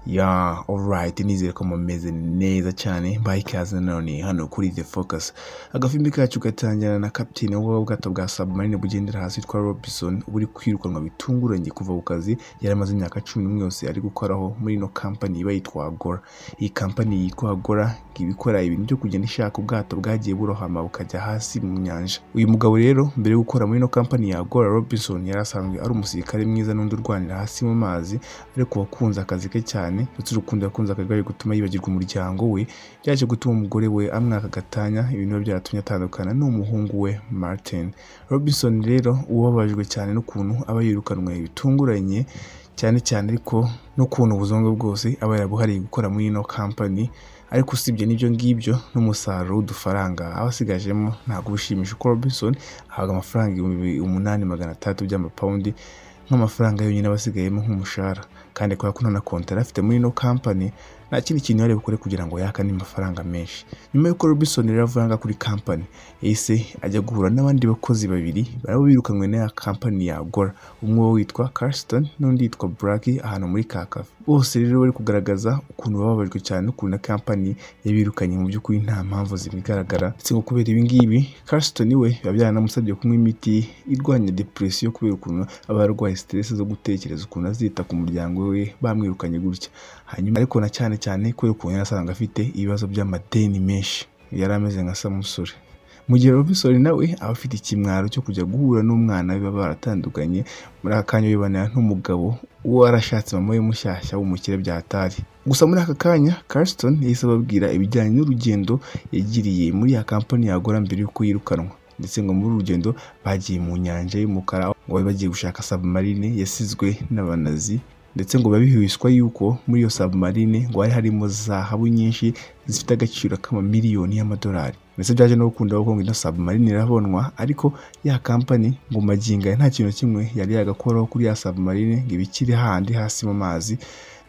ya orayiti nizere ko mumeze neza cyane bayi ikaze none hano kuri the focus agafimbi kacu gatangira na kapitine w'ubwato bwa submarine bugendera hasi witwa robinson buri kwirukanwa bitunguranye kuva ku kazi yari amaze imyaka cumi n'umwe yose ari gukoraho muri ino kampani iba yitwa agora iyi kampani yitwa agora ngo ibikora ibintu byo kugenda ishaka ubwato bwagiye burohama bukajya hasi mu nyanja uyu mugabo rero mbere yo gukora muri ino kampani ya agora robinson yari asanzwe ari umusirikare mwiza n'undi urwanira hasi mu mazi ariko wakunze akazi ke cyane ndetse urukundo yakunze akagari gutuma yibagirwa umuryango we byaje gutuma umugore we amwaka agatanya ibintu biba byaratumye atandukana n'umuhungu we martin robinson rero ubabajwe cyane n'ukuntu aba yirukanwe bitunguranye cyane cyane ariko n'ukuntu ubuzungu bwose aba yarabuhariye gukora muri ino kampani ariko usibye n'ibyo ngibyo n'umusaruro w'udufaranga aba asigajemo ntabwo ushimisha uko robinson ahabwa amafaranga ibihumbi umunani magana atandatu by'amapawundi nk'amafaranga yonyine aba asigayemo nk'umushahara kandi kubera ko nta na kontara afite muri ino kampani nta kindi kintu yari bukore kugira ngo yakane amafaranga menshi nyuma y'uko robinson rero avanga kuri kampani yahise ajya guhura n'abandi bakozi babiri barabo birukanwe n'iya kampani ya agora umwe witwa carston n'undi yitwa black ahantu muri ka kafe bose rero bari kugaragaza ukuntu bababajwe cyane n'ukuntu kampani yabirukanye mu by'ukuri nta mpamvu zibigaragara ndetse ngo kubera ibi ngibi carston we biba byaranamusabye kunywa imiti irwanya depresiyo kubera ukuntu aba yarwaye stress zo gutekereza ukuntu azita ku muryango we bamwirukanye gutya hanyuma ariko na cyane cyane kubera ukuntu yasanga afite ibibazo by'amadeni menshi yari ameze nka samusure mu gihe robinson nawe aba afite ikimwaro cyo kujya guhura n'umwana biba baratandukanye muri aka kanya bibanira n'umugabo uwo warashatse mama we mushyashya w'umukire byatari gusa muri aka kanya carston yahise ababwira ibijyanye n'urugendo yagiriye muri ya kampani yagora mbere y'uko yirukanwa ndetse ngo muri urugendo bagiye mu nyanja y'umukara ngo bagiye gushaka submarine yasizwe n'abanazi ndetse ngo biba bihwiswa yuko muri iyo submarine ngo hari harimo zahabu nyinshi zifite agaciro k'amamiliyoni y'amadolari ndetse byaje no gukunda kuko ino submarine irabonwa ariko ya kampani ngo maginga nta kintu kimwe yari yagakoraho kuri ya submarine ngo ibikire handi hasi mu mazi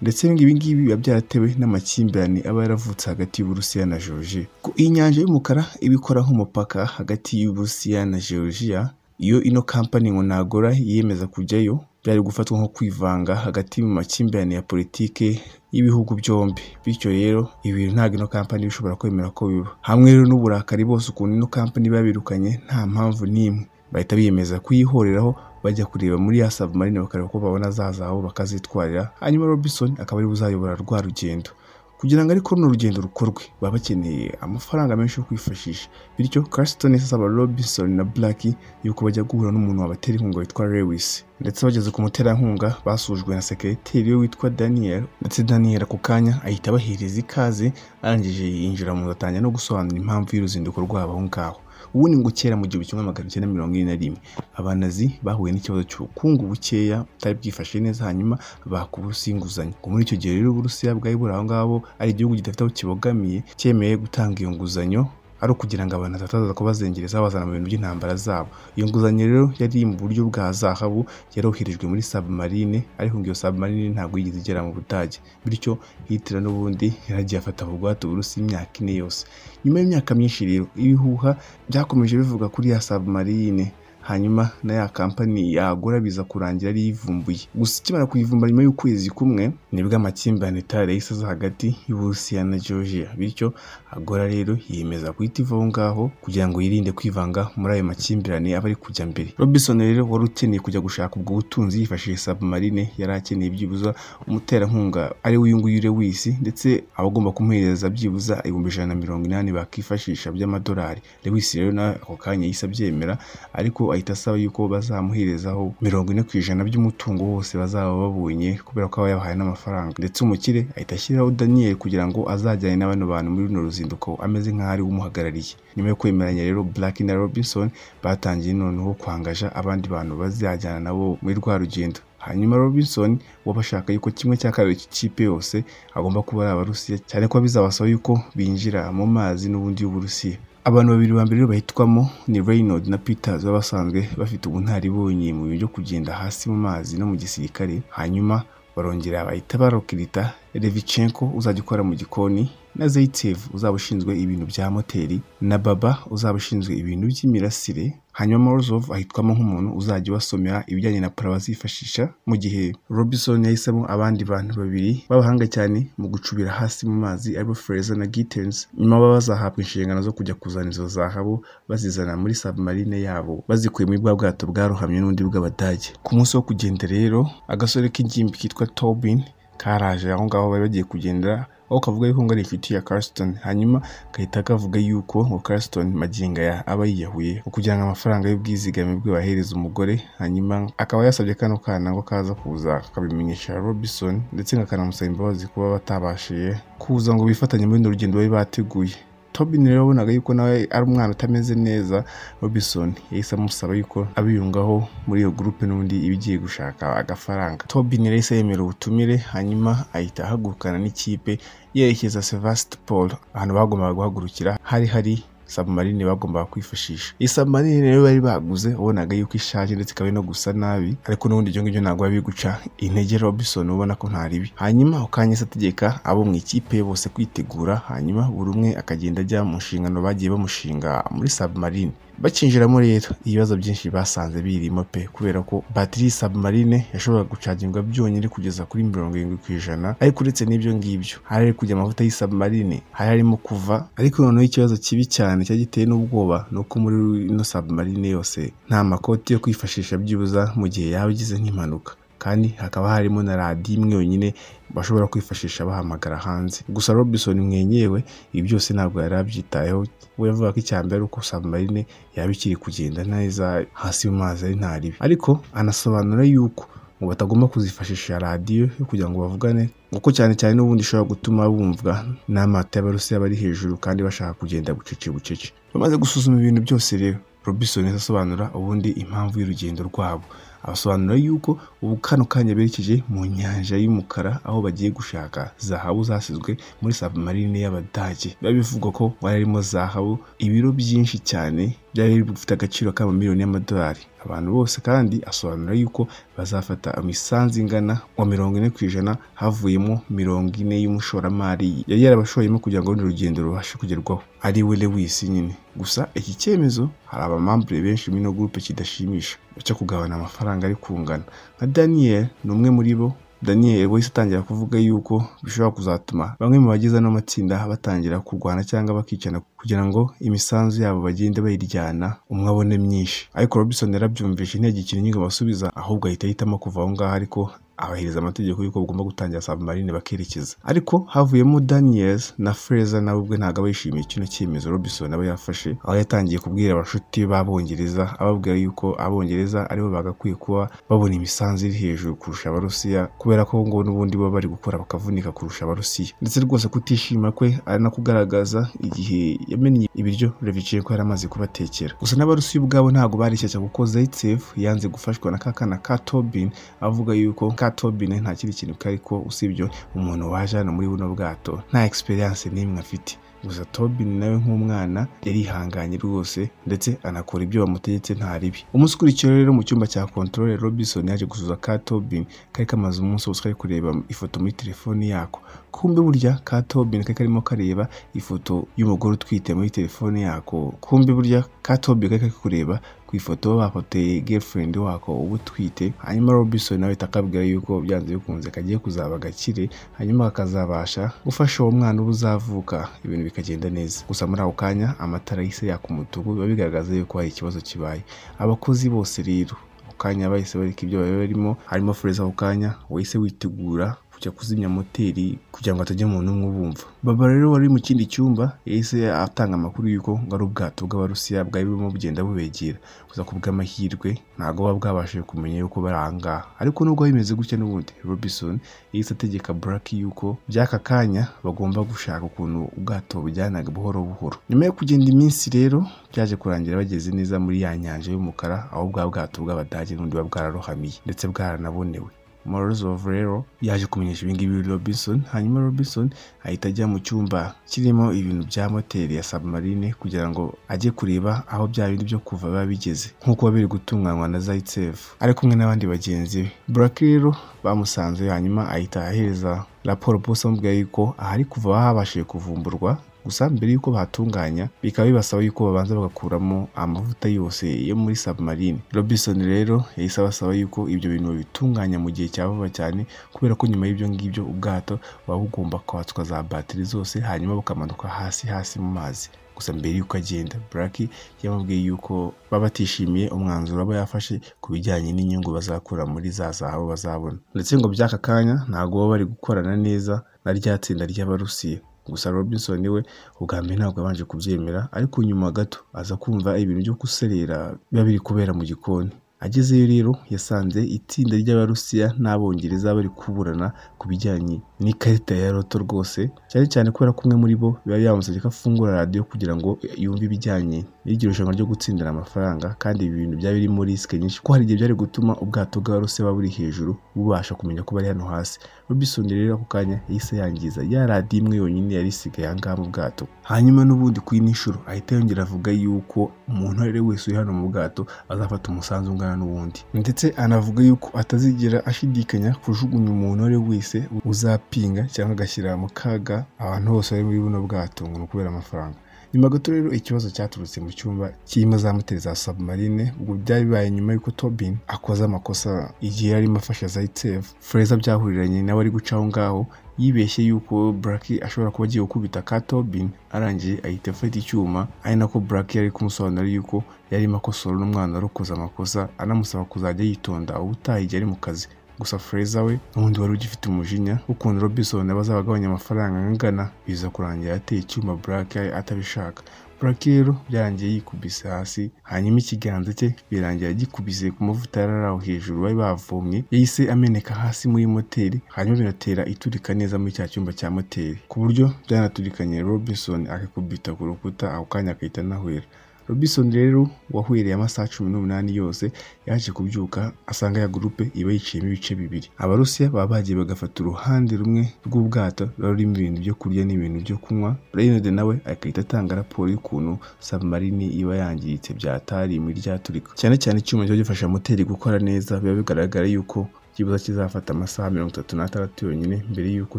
ndetse ibi ngibi biba byaratewe n'amakimbirane aba yaravutse hagati y'uburusiya na georgia iyi nyanja y'umukara ibikora nk'umupaka hagati y'uburusiya na georgia iyo ino kampani ngo nagora yiyemeza kujyayo byari gufatwa nko kwivanga hagati mu makimbirane ya politike y'ibihugu byombi bityo rero ibintu ntabwo ino kampani iba ishobora kwemera ko biba hamwe rero n'uburakari bose ukuntu ino kampani babirukanye nta mpamvu n'imwe bahita biyemeza kuyihoreraho bajya kureba muri ya submarine bakareba ko babona zazaho bakazitwarira hanyuma robinson akaba ari buzayobora rwa rugendo kugira ngo ariko runo rugendo rukorwe baba bakeneye amafaranga menshi yo kwifashisha bityo carston asaba robinson na black yuko bajya guhura n'umuntu wabatera inkunga witwa lewis ndetse bageze ku muterankunga basujwe na sekereteri we witwa daniel ndetse daniel ako kanya ahita abahereza ikaze arangije yinjira mu atangira no gusobanura impamvu y'uruzinduko rwabo aho ngaho ubundi ngo kera mu gihumbi kimwe magana cyenda mirongo ine na rimwe abanazi bahuye n'ikibazo cy'ubukungu bukeya butari bwifashe neza hanyuma baka uburusiya inguzanyo ngo muri icyo gihe rero uburusiya bwari buri aho ngaho ari igihugu kidafite aho kibogamiye cyemeye gutanga iyo nguzanyo ari ukugira ngo abantu batataza kubazengereza babazana mu bintu by'intambara zabo iyo nguzanyo rero yari mu buryo bwa zahabu yaroherejwe muri submarine ariko iyo submarine ntabwo yigeze igera mu budage bityo hitira n'ubundi yaragiye afata bugwate uburusi imyaka ine yose nyuma y'imyaka myinshi rero ibihuha byakomeje bivuga kuri ya submarine hanyuma na ya kampani yagura biza kurangira ari yivumbuye gusa ikimara kuyivumbura nyuma y'ukwezi kumwe nibwo amakimbirane itari yahise aza hagati y'uburusiya na georgia bityo agora rero yiyemeza guhita iva aho ngaho kugira ngo yirinde kwivanga muri ayo makimbirane aba ari kujya mbere robinson rero wari ukeneye kujya gushaka ubwo butunzi yifashishije submarine yari akeneye byibuza umuterankunga ari we uyu nguyu lewis ndetse abagomba kumuhereza byibuza ibihumbi ijana na mirongo inani bakifashisha by'amadolari lewis rero nawe ako kanya yahise abyemera ariko ahita asaba yuko bazamuherezaho mirongo ine ku ijana by'umutungo wose bazaba babonye kubera ko aba yabahaye n'amafaranga ndetse umukire ahita ashyiraho daniyeli kugira ngo azajyane n'abano bantu muri runo ruzinduko ameze nk'aho ari we umuhagarariye nyuma yo kwemeranya rero black na robinson batangiye noneho kwangaja abandi bantu bazajyana nabo muri rwa rugendo hanyuma robinson wabashaka yuko kimwe cya kabiri cy'ikipe yose agomba kuba ari abarusiya cyane ko bizabasaba yuko binjira mu mazi n'ubundi y'uburusiya abantu babiri ba mbere bahitwamo ni Reynold na Peters baba basanzwe bafite ubunararibonye mu bintu byo kugenda hasi mu mazi no mu gisirikare hanyuma barongera bahita barokirita Levichenko uzajya ukora mu gikoni na zayitev uzaba ushinzwe ibintu bya moteri na baba uzaba ushinzwe ibintu by'imirasire hanyuma morozov ahitwamo nk'umuntu uzajya ubasomera ibijyanye na para bazifashisha mu gihe robinson yahisemo abandi bantu babiri b'abahanga cyane mu gucubira hasi mu mazi aribo freza na gitens nyuma baba bazahabwa inshingano zo kujya kuzana izo zahabu bazizana muri submarine yabo bazikuye muri bwa bwato bwarohamye n'undi bw'abadage ku munsi wo kugenda rero agasore k'ingimbi kitwa tobin karaje aho ngaho bari bagiye kugendera aho kavuga yuko ngo ari inshuti ya Carston hanyuma gahita kavuga yuko ngo Carston magingo aya aba yiyahuye kugira ngo amafaranga y'ubwizigame bwe bahereza umugore hanyuma akaba yasabye kano kana ngo kaza kuza kabimenyesha Robinson ndetse kakanamusaba imbabazi kuba batabashije kuza ngo bifatanye muri runo rugendo bari bateguye Tobin rero wabonaga yuko nawe ari umwana utameze neza Robinson yahise amusaba yuko abiyungaho muri iyo gurupe n'undi iba igiye gushaka agafaranga Tobin rero yahise yemera ubutumire hanyuma ahita ahagurukana n'ikipe yerekeza Sevastopol ahantu bagombaga guhagurukira hari hari submarine bagombaga kwifashisha iyi submarine rero bari baguze wabonaga yuko ishaje ndetse ikaba no gusa nabi ariko n'ubundi ibyo ngibyo ntabwo biba biguca intege robinson ubona ko ntaribi hanyuma ukanya se ategeka abo mu ikipe bose kwitegura hanyuma buri umwe akagenda ajya mu nshingano bagiye bamushinga muri submarine bakinjiramo rero ibibazo byinshi basanze birimo pe kubera ko batiri submarine yashoboraga gucagingwa byonyine kugeza kuri mirongo irindwi ku ijana ariko uretse n'ibyo ngibyo hari hari kujya amavuta y'isubmarine hari harimo kuva ariko noneho ikibazo kibi cyane cyari giteye n'ubwoba ni uko muri ino submarine yose nta makoti yo kwifashisha byibuza mu gihe yaba igize nk'impanuka kandi hakaba harimo na radiyo imwe yonyine bashobora kwifashisha bahamagara hanze gusa robinson mwenyewe ibi byose ntabwo yari abyitayeho we yavuga ko icya mbere ari uko submarine yaba ikiri kugenda neza hasi mu mazi ari nta ribi ariko anasobanura yuko ngo batagomba kuzifashisha radiyo kugira ngo bavugane kuko cyane cyane n'ubundi ishobora gutuma bumvwa n'amata y'abarusiya bari hejuru kandi bashaka kugenda bucece bucece bamaze gusuzuma ibintu byose rero robinson asobanura ubundi impamvu y'urugendo rwabo abasobanura yuko ubu kano kanya berekeje mu nyanja y'umukara aho bagiye gushaka zahabu zasizwe muri submarine y'abadage biba bivugwa ko wari harimo zahabu ibiro byinshi cyane byari bifite agaciro k'amamiliyoni y'amadolari abantu bose kandi asobanura yuko bazafata imisanzu ingana wa mirongo ine ku ijana havuyemo mirongo ine y'umushoramari yari yarabashoyemo kugira ngo urundi rugendo rubashe kugerwaho ari we lewis nyine gusa iki cyemezo hari abamambure benshi muri ino gurupe kidashimisha cyo kugabana amafaranga ari kungana nka daniel ni umwe muri bo daniel wese atangira kuvuga yuko bishobora kuzatuma bamwe mu bagize ano matsinda batangira kurwana cyangwa bakicana kugira ngo imisanzu yabo bagende bayiryana umwe abone myinshi ariko robinson yarabyumvise intege nyinga basubiza ahubwo ahita ahitamo kuva aho ngaho ariko abahiriza amategeko y'uko bagomba gutangira submarine bakerekeza ariko havuyemo daniels na freza nawe ubwe ntabwo aba yishimiye kino cyemezo robinson aba yafashe aho yatangiye kubwira abashuti b'abongereza ababwira yuko abongereza aribo bagakwiye kuba babona imisanzu iri hejuru kurusha abarusiya kubera ko ngo n'ubundi baba bari gukora bakavunika kurusha abarusiya ndetse rwose kutishima kwe ari no kugaragaza igihe yamennye ibiryo reviciye ko yari amaze kubatekera gusa n'abarusiya ubwabo ntabwo barishyashya kuko zaitsev yanze gufashwa na kakana ka tobin avuga yuko ka tobine nta kindi kintu kari ko usibye umuntu waje hano muri buno bwato nta egisperiyanse n'imwe afite gusa tobin nawe nk'umwana yarihanganye rwose ndetse anakora ibyo bamutegetse nta ribi umunsi ukurikiyeho rero mu cyumba cya kontorore robinson yaje gusuza ka tobin kari kamaze umunsi wose kari kureba ifoto muri telefoni yako kumbe burya ka tobin kari karimo kareba ifoto y'umugore utwite muri telefoni yako kumbe burya ka tobin kari kari kureba ifoto bafoteye girlfriend wako uba utwite hanyuma Robinson nawe akabwira yuko byanze bikunze kagiye kuzaba gakire hanyuma kakazabasha gufasha uwo mwana uba uzavuka ibintu bikagenda neza gusa muri ako kanya amatara yise yaka umutuku biba bigaragaza yuko hari ikibazo kibaye abakozi bose rero ako kanya bahise bareka ibyo bari barimo harimo Freza ako kanya wahise witegura kujya kuzimya moteri kugira ngo atajya umuntu umwe ubumva baba rero wari mu kindi cyumba yahise atanga amakuru y'uko ngo ari ubwato bw'abarusiya bwari burimo bugenda bubegera gusa ku bw'amahirwe ntabwo buba bwabashije kumenya yuko bari aha ngaha ariko nubwo bimeze gutya n'ubundi robinson yahise ategeka buraki yuko by'aka kanya bagomba gushaka ukuntu ubwato bujyanaga buhoro buhoro nyuma yo kugenda iminsi rero byaje kurangira bageze neza muri ya nyanja y'umukara aho bwa bwato bw'abadage n'undi buba bwararohamiye ndetse bwaranabonewe Morozov rero yaje kumenyesha ibingibi Robinson hanyuma Robinson ahita ajya mu cyumba kirimo ibintu bya moteri ya submarine kugira ngo ajye kureba aho bya bindi byo kuva biba bigeze nk'uko biba biri gutunganywa na Zaitsev ari kumwe n'abandi bagenzi be Buraki rero bamusanze hanyuma ahita ahereza raporo bose amubwira yuko ahari kuva habashije kuvumburwa gusa mbere y'uko bahatunganya bikaba bibasaba yuko babanza bagakuramo amavuta yose yo muri submarine Robinson rero yahise abasaba yuko ibyo bintu babitunganya mu gihe cya vuba cyane kubera ko nyuma y'ibyo ngibyo ubwato buba bugomba kwatswa za batiri zose hanyuma bukamanuka hasi hasi mu mazi gusa mbere y'uko agenda Blaki yamubwiye yuko baba batishimiye umwanzuro aba yafashe ku bijyanye n'inyungu bazakura muri za zahabu bazabona ndetse ngo by'aka kanya ntabwo baba bari gukorana neza na rya tsinda ry'abarusiya gusa Robinson we ubwa mbere ntabwo yabanje kubyemera ariko nyuma gato aza kumva ibintu byo guserera biba biri kubera mu gikoni agezeyo rero yasanze itsinda ry'abarusiya n'abongereza bari kuburana ku bijyanye n'ikarita ya roto rwose cyane cyane kubera ko umwe muri bo biba byamusabye ko afungura radiyo kugira ngo yumve ibijyanye n'iryo rushanwa ryo gutsindira amafaranga kandi ibi bintu byaba birimo risike nyinshi ko hari igihe byari gutuma ubwato bw'abarusiya buba buri hejuru bubasha kumenya ko bari hano hasi Robinson rero ako kanya yahise yangiza ya radiyo imwe yonyine yari isigaye aha ngaha mu bwato hanyuma n'ubundi ku yindi nshuro ahita yongera avuga yuko umuntu uwo ari we wese uri hano mu bwato azafata umusanzu ungana n'ubundi ndetse anavuga yuko atazigera ashidikanya kujugunya umuntu uwo ari we wese uzapinga cyangwa agashyira mu kaga abantu bose bari muri buno bwato ngo ni ukubera amafaranga nyuma gato rero ikibazo cyaturutse mu cyumba kirimo za moteri za submarine ubwo byari bibaye nyuma y'uko tobin akoze amakosa igihe yarimo afasha zaitsev freza byahuriranye nawe ari guca aho ngaho yibeshye yuko Braki ashobora kuba agiye gukubita ka Tobin arangije ahita afata icyuma ari nako Braki yari kumusobanurira yuko yarimo akosora n'umwana wari ukoze amakosa anamusaba kuzajya yitonda ubutaha igihe ari mu kazi gusa Fraser we n'ubundi wari ugifite umujinya ukuntu Robinson abazaba agabanya amafaranga angana biza kurangira ateye icyuma Black atabishaka Black rero byarangiye yikubise hasi hanyuma ikiganza cye birangira gikubise ku mavuta yari aho hejuru bari bavomye yahise ameneka hasi muri moteri hanyuma binatera iturika neza muri cya cyumba cya moteri ku buryo byanaturikanye Robinson akakubita ku rukuta ako kanya akahita anahwera Robinson rero wahwiriye amasaha cumi n'umunani yose yaje kubyuka asanga ya gurupe iba yiciyemo ibice bibiri abarusiya baba bagiye bagafata uruhande rumwe rw'ubwato ruba rurimo ibintu byo kurya n'ibintu byo kunywa Reynard nawe agahita atanga raporo y'ukuntu submarine iba yangiritse byatari muri ryaturika cyane cyane icyuma kiba gifasha moteri gukora neza biba bigaragara yuko ikibazo kizafata amasaha mirongo itatu n'atandatu yonyine mbere y'uko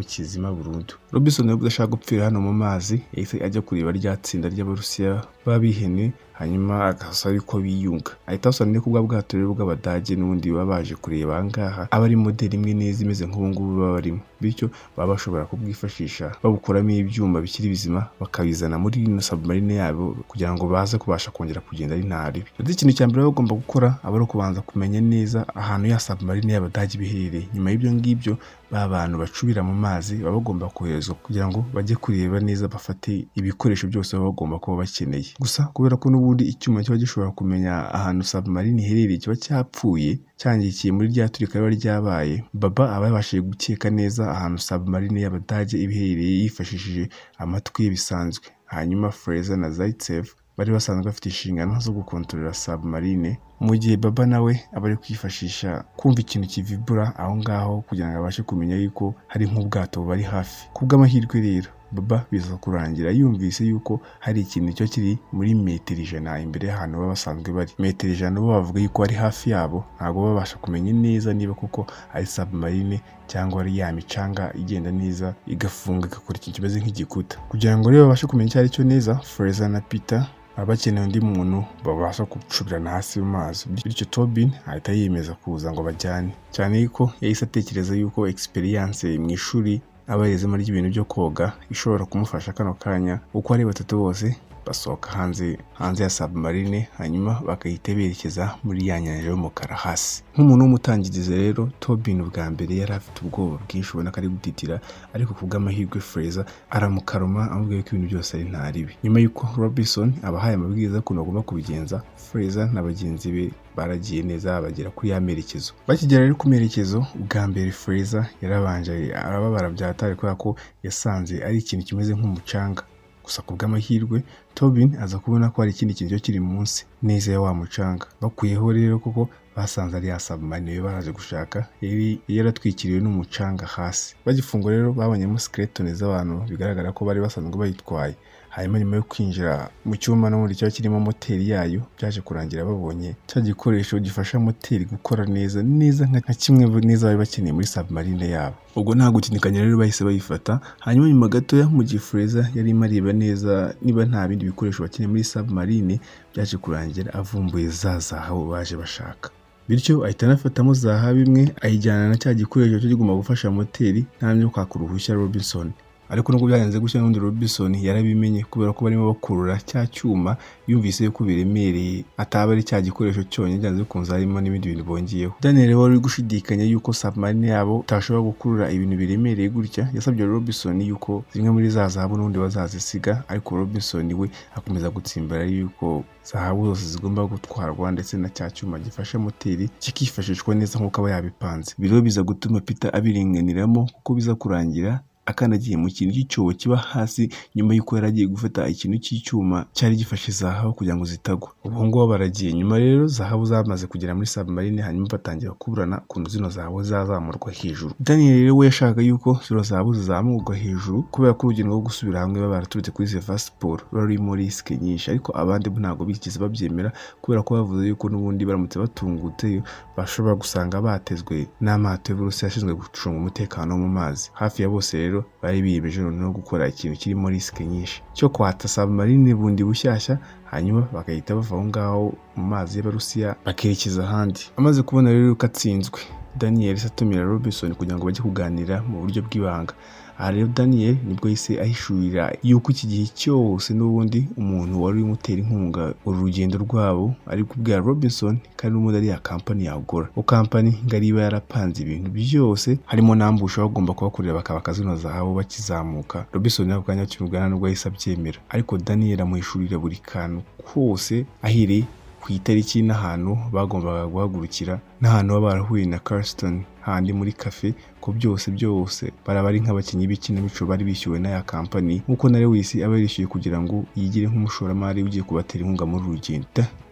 kizima burundu Robinson nubwo adashaka gupfira hano mu mazi yahise ajya kureba rya tsinda ry'abarusiya b'abihene hanyuma agasaba yuko biyunga ahita asobanura ko ubwa bwato rero bw'abadage n'ubundi baba baje kureba aha ngaha aba ari moderi imwe neza imeze nk'ubu ngubu baba barimo bityo baba bashobora kubwifashisha babukuramo ibyuma bikiri bizima bakabizana muri ino submarine yabo kugira ngo baze kubasha kongera kugenda ari nta ribi ndetse ikintu cya mbere baba bagomba gukora aba ari ukubanza kumenya neza ahantu ya submarine y'abadage biherereye nyuma y'ibyo ngibyo ba bantu bacubira mu mazi baba bagomba koherezwa kugira ngo bajye kureba neza bafate ibikoresho byose baba bagomba kuba bakeneye gusa kubera ko n'ubundi icyuma kiba gishobora kumenya ahantu submarine iherereye kiba cyapfuye cyangikiye muri rya turika riba ryabaye baba aba yabashije gukeka neza ahantu submarine y'abadage ibiherereye yifashishije amatwi ye bisanzwe hanyuma Fraser na Zaitsev bari basanzwe bafite inshingano zo gukontorora submarine mu gihe baba nawe aba ari kwifashisha kumva ikintu kivibura aho ngaho kugira ngo abashe kumenya yuko hari nk'ubwato bubari hafi ku bw'amahirwe rero baba biza kurangira yumvise yuko hari ikintu cyo kiri muri metero ijana imbere y'ahantu baba basanzwe bari metero ijana bo bavuga yuko ari hafi yabo ntabwo babasha kumenya neza niba koko ari submarine cyangwa ari ya micanga igenda neza igafunga igakora ikintu kimeze nk'igikuta kugira ngo rero babashe kumenya icyo ari cyo neza Fraser na Peter baba bakeneye undi muntu babasha gucubirana hasi mu mazi bityo Tobin ahita yiyemeza kuza ngo bajyane cyane yuko yahise atekereza yuko experience mu ishuri aba yarizemo ry'ibintu byo koga ishobora kumufasha kano kanya uko ari batatu bose basohoka hanze hanze ya submarine hanyuma bagahita berekeza muri ya nyanja y'umukara hasi nk'umuntu w'umutangirizi rero Tobin ubwa mbere yari afite ubwoba bwinshi ubona ko ari gutitira ariko ku bw'amahirwe Fraser aramukaruma amubwira ko ibintu byose ari nta ribi nyuma y'uko Robinson abahaye amabwiriza y'ukuntu bagomba kubigenza Fraser na bagenzi be baragiye neza bagera kuri ya merekezo bakigera rero ku merekezo ubwa mbere Fraser yarabanje arababara byahatari kubera ko yasanze ari ikintu kimeze nk'umucanga gusa ku bw'amahirwe tobin aza kubona ko hari ikindi kiryo kiri munsi neza ya wa mucanga bakuyeho rero kuko basanze ari ya submarine yo baraje gushaka yari yaratwikiriwe n'umucanga hasi bagifungura rero babonyemo skeleton z'abantu bigaragara ko bari basanzwe bayitwaye hanyuma nyuma yo kwinjira mu cyuma no muri cyo kirimo moteri yayo byaje kurangira babonye cya gikoresho gifasha moteri gukora neza neza nka nka kimwe neza bari bakeneye muri submarine yabo ubwo nta gutinikanya rero bahise bayifata hanyuma nyuma gatoya mu gihe Fraser yari areba neza niba nta bindi bikoresho bakeneye muri submarine byaje kurangira avumbuye za zahabu baje bashaka bityo ahita anafatamo zaha bimwe ayijyana na cya gikoresho cyo kigomba gufasha moteri ntamye yo kwaka uruhushya Robinson ariko nubwo byagenze gutya n'undi Robinson yarabimenye kubera ko barimo bakurura cya cyuma yumvise ko biremereye ataba ari cya gikoresho cyonyine byanze bikunze harimo n'ibindi bintu bongeyeho Daniel wari uri gushidikanya yuko submarine yabo itashobora gukurura ibintu biremereye gutya yasabye Robinson yuko zimwe muri za zahabu n'ubundi bazazisiga ariko Robinson we akomeza gutsimbara yuko zahabu zose zigomba gutwarwa ndetse na cya cyuma gifasha moteri kikifashishwa neza nk'uko aba yabipanze Ibi rero biza gutuma Peter abirenganiramo kuko biza kurangira akandagiye mu kintu cy'icyobo kiba hasi nyuma y'uko yari agiye gufata ikintu cy'icyuma cyari gifashe zahabu kugira ngo zitagwa ubu ngubu baragiye nyuma rero zahabu zamaze kugera muri submarine hanyuma batangira kuburana ukuntu zino zahabu zazamurwa hejuru daniel rero we yashaka yuko zino zahabu zizamurwa hejuru kubera ko urugendo rwo gusubira hamwe baba baraturutse kuri seva siporo rurimo risike nyinshi ariko abandi bo ntabwo bigeze babyemera kubera ko bavuze yuko n'ubundi baramutse batungutseyo bashobora gusanga batezwe n'amato y'uburusiya ashinzwe gucunga umutekano wo mu mazi hafi ya bose rero bari biyemeje noneho gukora ikintu kirimo risike nyinshi cyo kwata submarine bundi bushyashya hanyuma bagahita bava aho ngaho mu mazi y'abarusiya bakerekeza ahandi amaze kubona rero ko atsinzwe daniel se atumira robinson kugira ngo bajye kuganira mu buryo bw'ibanga aha rero daniel nibwo yahise ahishurira yuko iki gihe cyose n'ubundi umuntu wari umutera inkunga uru rugendo rwabo ari kubwira robinson kandi n'ubundi ari ya kampani yagura o kampani ngari iba yarapanze ibintu byose harimo n'ambusha bagomba kubakorera bakabaka zino zahabu bakizamuka robinson ako kanya akimubwana nubwo yahise abyemera ariko daniel amuhishurira buri kantu kose ahereye ku itariki n'ahantu bagombaga guhagurukira n'ahantu baba barahuye na Carston handi muri kafe ko byose byose baraba ari nk'abakinnyi b'ikinamico bari bishyuwe n'aya kampani nk'uko na Lewis aba yarishyuye kugira ngo yigire nk'umushoramari ugiye kubatera inkunga muri uru rugendo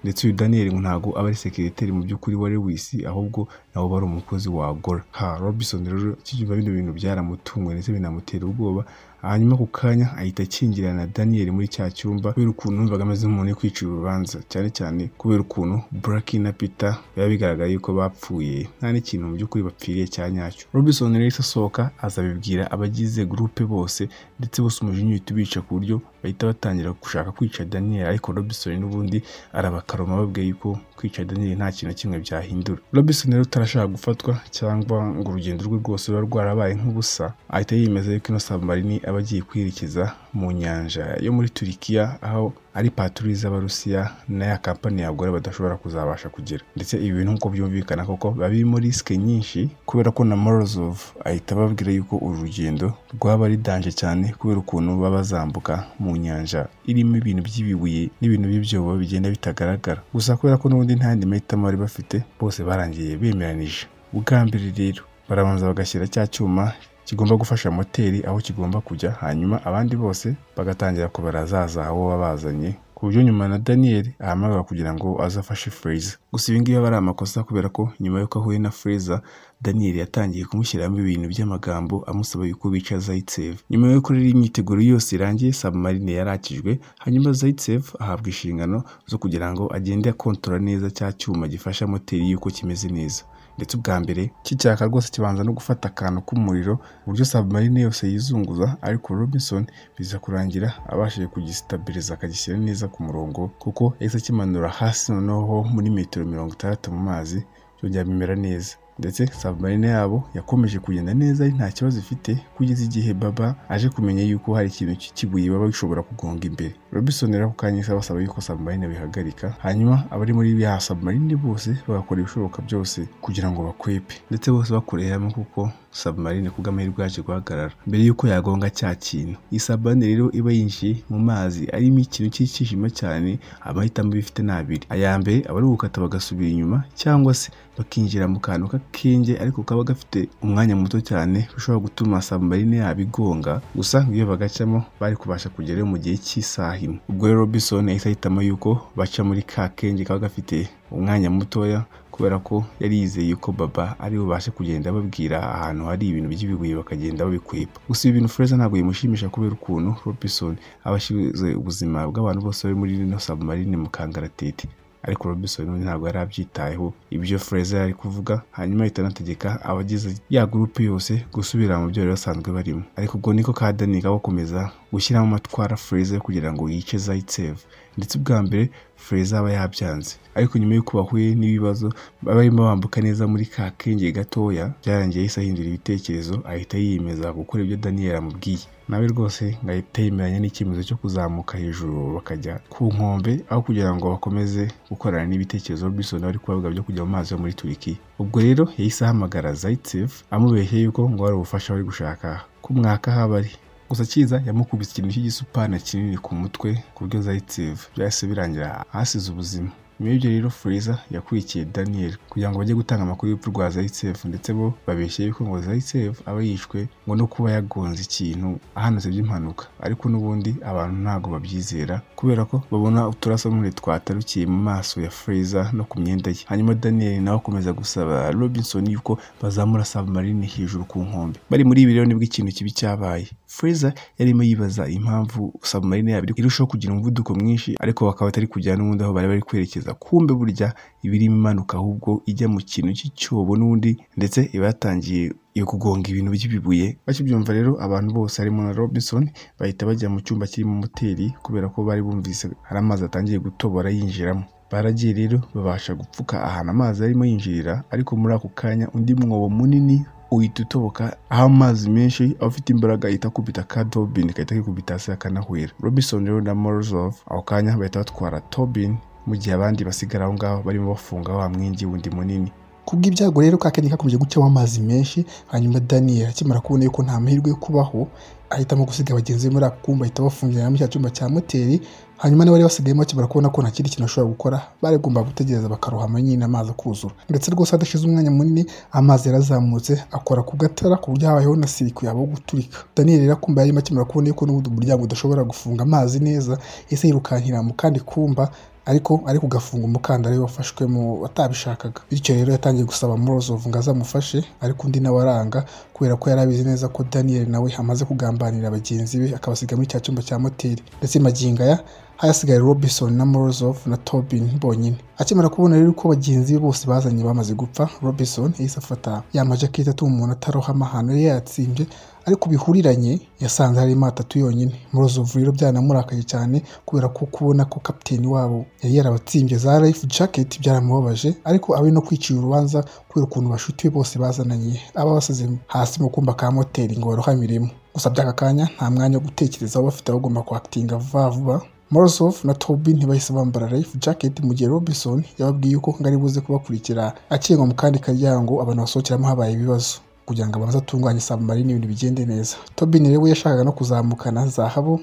ndetse uyu Daniel ngo ntago aba ari sekireteri mu by'ukuri wa Lewis ahubwo nawe bari umukozi wa Agora ha Robinson rero kibyumva bino bintu byaramutunguye ndetse binamutera ubwoba hanyuma ku kanya ahita akingirana na Daniel muri cya cyumba kubera ukuntu numvaga ameze nk'umuntu uri kwicira urubanza cyane cyane kubera ukuntu Bracky na Peter biba bigaragara yuko bapfuye nta n'ikintu mu by'ukuri bapfiriye cya nyacyo Robinson rero asohoka azabibwira abagize gurupe bose ndetse bose umujinya uhita ubica ku buryo bahita batangira gushaka kwica Daniel ariko Robinson n'ubundi arabakaroma babwiye yuko kwica Daniel nta kintu kimwe byahindura Robinson rero utarashaka gufatwa cyangwa ngo urugendo rwe rwose ruba rwarabaye nk'ubusa ahita yiyemeza yuko ino submarine aba agiye kwerekeza mu nyanja yo muri Turikiya aho ari paturi z'abarusiya n'aya kampani yagore badashobora kuzabasha kugera ndetse ibi bintu nk'uko byumvikana koko biba birimo risike nyinshi kubera ko na morozov ahita ababwira yuko uru rugendo rwaba ari danje cyane kubera ukuntu baba bazambuka mu nyanja irimo ibintu by'ibibuye n'ibintu by'ibyobo bigenda bitagaragara gusa kubera ko n'ubundi nta yandi mahitamo bari bafite bose barangiye bemeranije ubwa mbere rero barabanza bagashyira cya cyuma kigomba gufasha moteri aho kigomba kujya hanyuma abandi bose bagatangira kubara za zahabu baba bazanye ku buryo nyuma na Daniel ahamagara kugira ngo azafashe Fraser gusa ibi ngibi aba ari amakosa kubera ko nyuma y'uko ahuye na Fraser Daniel yatangiye kumushyiramo ibintu by'amagambo amusaba yuko bica Zaitsev nyuma y'uko rero imyiteguro yose irangiye submarine yarakijwe hanyuma Zaitsev ahabwa inshingano zo kugira ngo agende akontora neza cya cyuma gifasha moteri y'uko kimeze neza ndetse ubwa mbere kicyaka rwose kibanza no gufata akantu k'umuriro uburyo submarine yose yizunguza ariko Robinson biza kurangira abashije kugisitabiliza akagishyira neza ku murongo kuko yahise akimanura hasi noneho muri metero mirongo itandatu mu mazi byongera bimera neza ndetse submarine yabo yakomeje kugenda neza ari nta kibazo ifite kugeza igihe baba aje kumenya yuko hari ikintu cy'ikibuye baba bishobora kugonga imbere Robinson rero ako kanya basaba yuko submarine bihagarika hanyuma abari muri ya submarine bose bagakora ibishoboka byose kugira ngo bakwepe ndetse bose bakoreye hamwe kuko submarine ku bw'amahirwe yaje guhagarara mbere y'uko yagonga cya kintu iyi submarine rero iba yinjiye mu mazi arimo ikintu cy'icyishima cyane amahitamo bifite ni abiri aya mbere aba ari ugukata bagasubira inyuma cyangwa se bakinjira mu kantu k'akenge ariko kaba gafite umwanya muto cyane ushobora gutuma submarine yabo igonga gusa iyo bagacamo bari kubasha kugerayo mu gihe cy'isaha imwe ubwo rero Robinson yahise ahitamo yuko baca muri ka kenge kaba gafite umwanya mutoya kubera ko yari yizeye ko baba ari bubashe kugenda babwira ahantu hari ibintu by'ibibuye bakagenda babikwepa gusa ibi bintu Fraser ntabwo bimushimisha kubera ukuntu Robinson aba ashize ubuzima bw'abantu bose bari muri rino submarine mu kangaratete ariko Robinson ntabwo yari abyitayeho ibyo Fraser yari kuvuga hanyuma ahita anategeka abagize ya gurupe yose gusubira mu byo bari basanzwe barimo ariko ubwo niko ka Danny gakomeza gushyiramo amatwara Fraser kugira ngo yice Zaitsev ndetse ubwa mbere Fraser aba yabyanze ariko nyuma y'uko bahuye n'ibibazo barimo bambuka neza muri ka kenge gatoya byarangiye yahise ahindura ibitekerezo ahita yiyemeza gukora ibyo Daniel amubwiye nawe rwose ngahita yemeranya n'icyemezo cyo kuzamuka hejuru bakajya ku nkombe aho kugira ngo bakomeze gukorana n'ibitekerezo Robinson ari kubavuga byo kujya mu mazi yo muri Turikiya ubwo rero yahise ahamagara Zaitsev amubeshye yuko ngo hari ubufasha bari gushaka kumwaka aho aba ari gusa cyiza yamukubise ikintu cy'igisupana kinini ku mutwe ku buryo Zaitsev byahise birangira ahasize ubuzima nyuma y'ibyo rero Fraser yakurikiye Daniel kugira ngo bajye gutanga amakuru y'urupfu rwa Zaitsev ndetse bo babeshye yuko ngo Zaitsev aba yishwe ngo no kuba yagonze ikintu ahanutse by'impanuka ariko n'ubundi abantu ntabwo babyizera kubera ko babona uturasomure twatarukiye mu maso ya Fraser no ku myenda ye hanyuma Daniel nawe akomeza gusaba Robinson yuko bazamura submarine hejuru ku nkombe bari muri ibi rero nibwo ikintu kibi cyabaye Fraser yarimo yibaza impamvu submarine yabo irushaho kugira umuvuduko mwinshi ariko bakaba batari kujyana n'ubundi aho bari bari kwerekeza kumbe burya ibirimo imanuka ahubwo ijya mu kintu cy'icyobo n'undi ndetse iba yatangiye yo kugonga ibintu by'ibibuye bakibyumva rero abantu bose harimo na Robinson bahita bajya mu cyumba kirimo moteri kubera ko bari bumvise hari amazi atangiye gutobora yinjiramo baragiye rero babasha gupfuka ahantu amazi arimo yinjirira ariko muri ako kanya undi mwobo munini uhita utoboka aho amazi menshi afite imbaraga ihita akubita ka Tobin gahita kikubita hasi akanahwera Robinson rero na Morozov ako kanya bahita batwara Tobin mu gihe abandi basigara aho ngaho barimo bafunga wa mwingi wundi munini kubw'ibyago rero kakenge kakomeje gucamo amazi menshi hanyuma daniel akimara kubona yuko nta mahirwe yo kubaho ahitamo gusiga bagenzi be muri ako kumba ahita bafungira muri cya cyumba cya moteri hanyuma n'abari basigayemo bakimara kubona ko nta kindi kintu bashobora gukora baragomba gutegereza bakarohama nyine amazi akuzura ndetse rwose hadashize umwanya munini amazi yarazamutse akora ku gatara ku buryo habayeho na siriku yabo guturika daniel rero akumva yarimo akimara kubona yuko n'ubundi umuryango udashobora gufunga amazi neza ese yirukankira mu kandi kumba ariko ari kugafunga umukandara wafashwemo batabishakaga bityo rero yatangiye gusaba morozovu ngo azamufashe ariko undi nawe aranga kubera ko yari abizi neza ko daniel nawe amaze kugambanira bagenzi be akabasiga muri cya cyumba cya moteri ndetse magingo aya hasigaye robinson na morozov na tobin bonyine akimara kubona rero ko bagenzi be bose bazanye bamaze gupfa robinson yahise afata ya majaketi atuma umuntu atarohama ahantu yari yatsimbye ariko bihuriranye yasanze harimo atatu yonyine murozovu rero byanamurakaye cyane kubera ko kubona ko kapiteni wabo yari yarabatsimbye za life jacket byaramubabaje ariko ari no kwicira urubanza kubera ukuntu bashuti be bose bazananye aba basize hasi mu kumba ka moteri ngo barohamiremo gusa by'aka kanya nta mwanya wo gutekerezaho bafite bagomba kwakitinga vuba vuba Morozov na Tobin bahise bambara life jacket mu gihe Robinson yababwiye ko ngari buze kubakurikira akingwa mu kandi karyango abantu basohokeramo habaye ibibazo kugira ngo abanze atunganye submarine ibintu bigende neza Tobin rero yashakaga no kuzamukana zahabu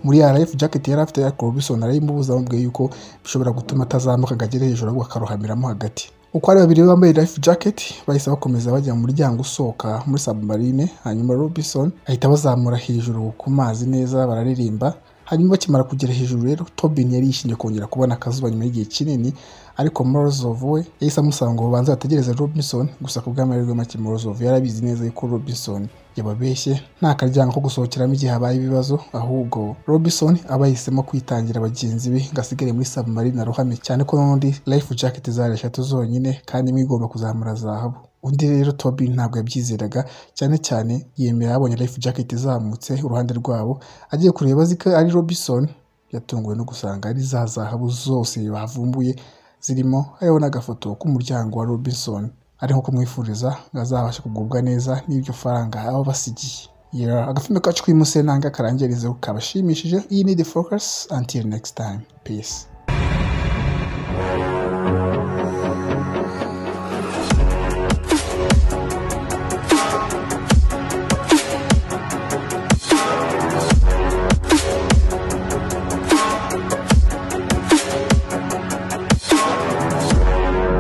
muri ya life jacket yari afite ariko Robinson arayimubuza amubwiye yuko bishobora gutuma atazamuka agera hejuru ahubwo akarohamiramo hagati uko ari babiri bambaye life jacket bahise bakomeza bajya mu muryango usohoka muri submarine hanyuma Robinson ahita bazamura hejuru ku mazi neza bararirimba hanyuma bakimara kugera hejuru rero Tobin yari yishimye kongera kubona akazuba nyuma y'igihe kinini ariko Morozov we yahise amusaba ngo babanze bategereze Robinson gusa ku bw'amahirwe make Morozov yari abizi neza yuko Robinson yababeshye nta karyango ko gusohokeramo igihe habaye ibibazo ahubwo Robinson aba yahisemo kwitangira bagenzi be ngo asigare muri submarine arohame cyane ko n'undi life jacket zari eshatu zonyine kandi imwe igomba kuzamura zahabu undi rero Toby ntabwo yabyizeraga cyane cyane yemera abonye life jacket izamutse uruhande rwabo agiye kureba azi ko ari Robinson yatunguwe no gusanga ari za zahabu zose bavumbuye zirimo hariho n'agafoto k'umuryango wa Robinson ari nko kumwifuriza ngo azabashe kugubwa neza n'iryo faranga aba basigiye agafilme kacu k'imusenanga karangirizeho kabashimishije iyi ni the focus until next time peace